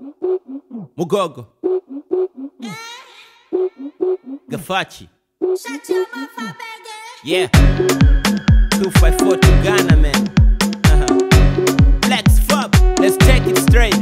Mugogo. Gafachi. Yeah. 254 to Ghana, man. Uh-huh. Flex fuck. Let's take it straight.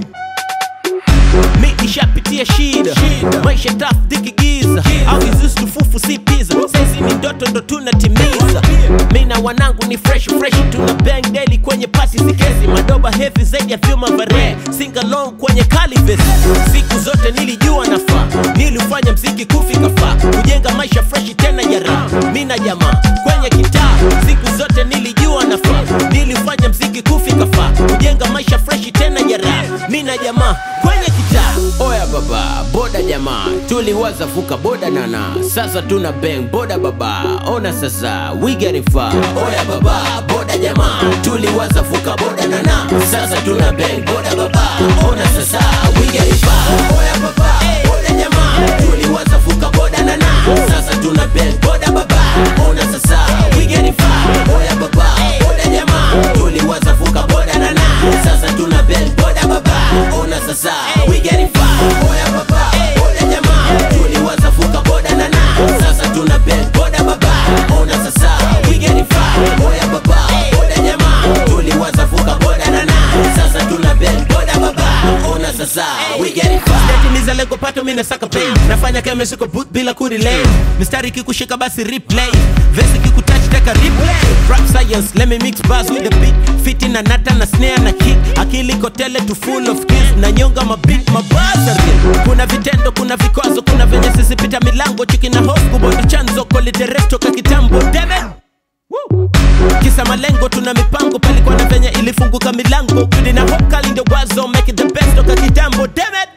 Mi nishapitia shida, maisha taf dikigiza au izusi tufufu si pizza saizi ni ndoto ndo tunatimiza mi na wanangu ni fresh fresh tuna bang daily kwenye pasi sikezi madoba heavy zaidi ya vyuma vare singalong kwenye calives siku zote nilijua nafaa nilifanya mziki kufika faa kujenga maisha fresh tena ya raha mi na jamaa kwenye kitaa siku zote nilijua nafaa nilifanya mziki kufika faa kujenga maisha fresh tena ya raha mi na jamaa kwenye kitaa oya baba boda jamaa tuliwaza vuka boda nana sasa tuna bang boda baba ona sasa we getting far oya baba boda jamaa tuliwaza vuka boda nana sasa tuna bang boda baba ona sasa we getting far oya baba boda jamaa tuliwaza vuka boda nana sasa tuna bang boda baba ona sasa we getting far oya baba boda jamaa tuliwaza vuka boda nana sasa tuna bang boda baba ona sasa we getting far oya baba boda jamaa tuliwaza vuka boda nana sasa tuna bang boda baba ona sasa we getting far oya baba boda jamaa tuliwaza vuka boda nana sasa tuna bang boda baba ona sasa we getting far Sijatimiza lengo pato mimi nasaka pay nafanya kama siko boot bila kurelay mistari kikushika basi replay verse kikutouch taka replay rap science let me mix bars with the beat fiti na nata na snare na kick akili kotele to full of skills na nyonga mabit mabasa kuna vitendo kuna vikwazo kuna venye sisi pita milango chiki na host kubondo chanzo koliteresto ka kitambo damn it Woo! kisa malengo tuna mipango palikuwa na venye ilifunguka milango kudi na hope kali ndio wazo make it the best toka kitambo damn it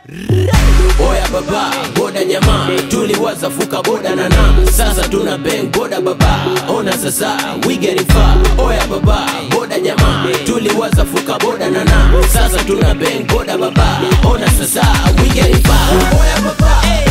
oya baba boda jamaa tuliwaza vuka boda nana sasa tuna bang boda baba ona sasa we getting far oya baba boda jamaa tuliwaza vuka boda nana sasa tuna bang boda baba ona sasa we getting far oya baba